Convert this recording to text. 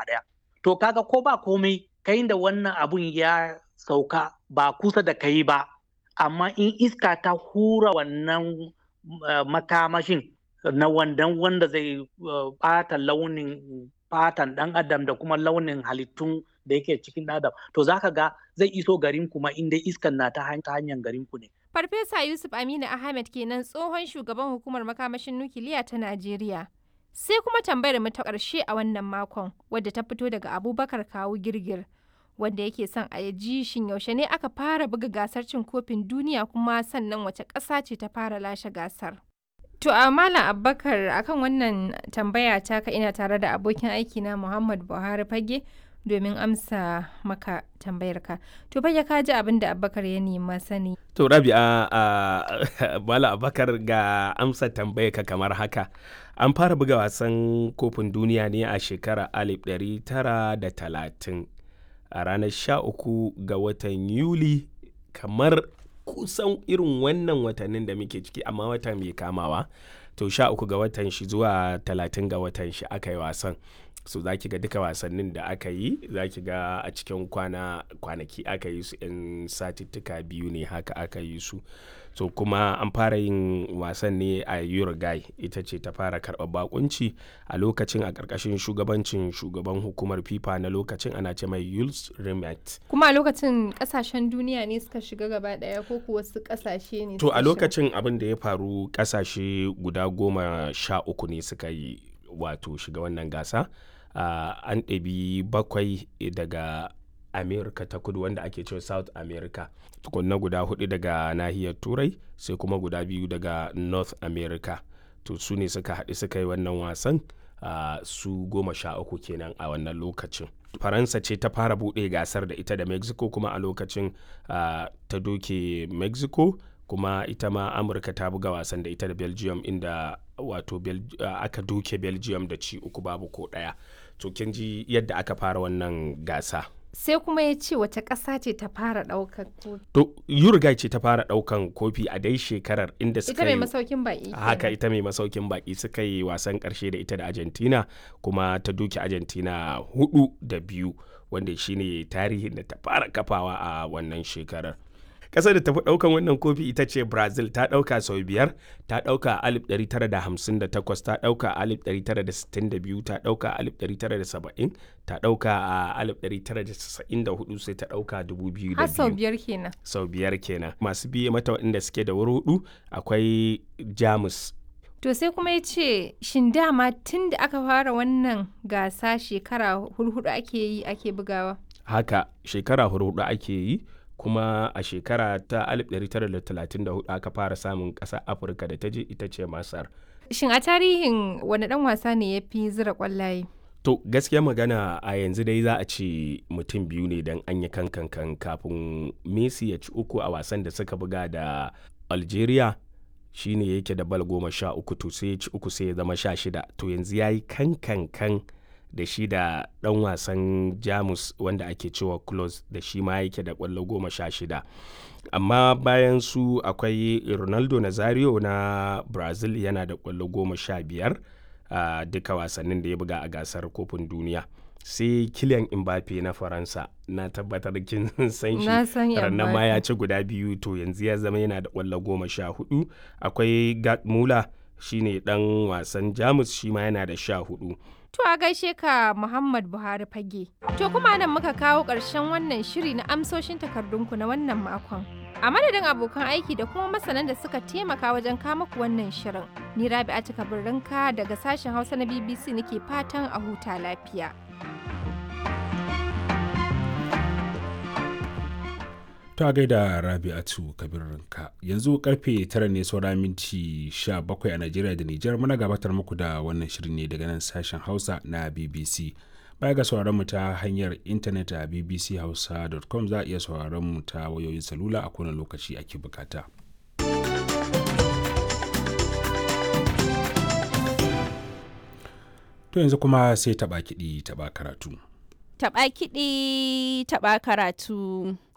ɗaya to kaga ko ba komai kai da wannan abun ya sauka ba kusa da kai ba amma in iska ta hura wannan makamashin na wandan wanda zai ɓata launin fatan ɗan adam da kuma launin halittun da yake cikin adam to zaka ga zai iso garin kuma inda iskan na ta hanyar garin ku ne Farfesa Yusuf Aminu Ahmed kenan tsohon shugaban hukumar makamashin nukiliya ta Najeriya. Sai kuma tambayar mu ta ƙarshe a wannan makon wadda ta fito daga Abubakar Kawu Girgir wanda yake son a ji shin yaushe ne aka fara buga gasar cin kofin duniya kuma sannan wace ƙasa ce ta fara lashe gasar. To a Malam Abubakar akan wannan tambaya ta ka ina tare da abokin aiki na Muhammad Buhari Fage domin amsa maka tambayarka. To fage ka ji abin da Abubakar ya nema sani. To Rabi'a a Malam Abubakar ga amsa tambayarka kamar haka. An fara buga wasan kofin duniya ne a shekarar 1930 a ranar 13 ga watan Yuli kamar kusan irin wannan watannin da muke ciki amma wata mai kamawa to sha uku ga watan shi zuwa talatin ga watan shi aka yi wasan so za ki ga duka wasannin da aka yi za ki ga a cikin kwana kwanaki aka yi su in satittuka biyu ne haka aka yi su so kuma an fara yin wasan ne a uruguay ita ce ta fara karɓar bakunci a lokacin a ƙarƙashin shugabancin shugaban hukumar fifa na lokacin ana ce mai yules rimet Kuma a lokacin ƙasashen duniya ne suka shiga gaba ɗaya ko kuwa wasu ƙasashe ne to suka a shiga? lokacin abin da ya faru ƙasashe guda goma sha uku ne suka yi wato shiga wannan gasa uh, an ɗabi bakwai daga america ta kudu wanda ake cewa south america tukunna guda hudu daga nahiyar turai sai kuma guda biyu daga north america to su ne suka haɗu suka yi wannan wasan uh, su goma sha uku kenan a wannan lokacin faransa ce ta fara buɗe gasar da ita da mexico kuma a lokacin uh, ta doke mexico kuma ita ma amurka ta buga wasan da ita da belgium inda wato Bel uh, aka doke belgium da ci uku babu ko ɗaya to kin ji yadda aka fara wannan gasa Sai kuma ya ce wace ƙasa ce ta fara ɗaukar kofi. to uruguay ce ta fara ɗaukan kofi a dai shekarar inda Ita suka mai yi masaukin baƙi. haka kenan. ita mai masaukin baki suka yi wasan karshe da ita da argentina kuma ta duki argentina hudu da biyu wanda shine tarihin da ta fara kafawa a wannan shekarar ƙasar da tafi ɗaukan wannan kofi ita ce brazil ta ɗauka sau biyar ta ɗauka a 1958 ta ɗauka a 1962 ta ɗauka a 1970 ta ɗauka a 1994 sai ta ɗauka 2002 Har sau biyar kenan. sau biyar kenan masu biye mata waɗanda suke da wuri hudu akwai jamus To sai kuma ya ce shin dama tun da aka fara wannan gasa shekara hurhudu ake yi ake bugawa. haka shekara hudu ake yi kuma a shekara ta 1934 aka fara samun ƙasa afirka da ta je ita ce masar Shin a tarihin wani ɗan wasa ne ya fi zira ƙwallaye? to gaskiya magana a yanzu dai za a ce mutum biyu ne don an yi kankan kafin messi ya ci uku a wasan da suka buga da algeria shine yake da bal goma sha uku to sai ya ci uku sai ya zama sha shida to yanzu ya yi kankan da shi da ɗan wasan jamus wanda ake cewa close da shi ma yake da ƙwallo goma sha shida amma bayan su akwai ronaldo nazario na brazil yana da ƙwallo goma sha biyar a duka wasannin da ya buga a gasar kofin duniya sai kilian mbappe na faransa na tabbatar kin san shi Na san rannan ma Mbappe. ya ci guda biyu to yanzu ya zama yana da ƙwallo goma sha hudu akwai gerd muller shine dan wasan jamus shi ma yana da sha hudu To a gaishe ka Muhammad Buhari fage. To kuma nan muka kawo ƙarshen wannan shiri na amsoshin takardunku na wannan makon. A madadin abokan aiki da kuma masanan da suka taimaka wajen kama ku wannan shirin. Ni Rabi'a Cika Birrinka daga sashen Hausa na BBC nake fatan a huta lafiya. ta gaida rabi'atu kabirinka yanzu karfe tara ne saura minti 17 a najeriya da nijar muna gabatar muku da wannan shirin ne daga nan sashen hausa na bbc baya ga sauraron mu ta hanyar intanet a bbchausa.com za a iya sauraron mu ta wayoyin salula a kowane lokaci ake bukata to yanzu kuma sai taba kiɗi taba karatu Taɓa kiɗi, taɓa karatu.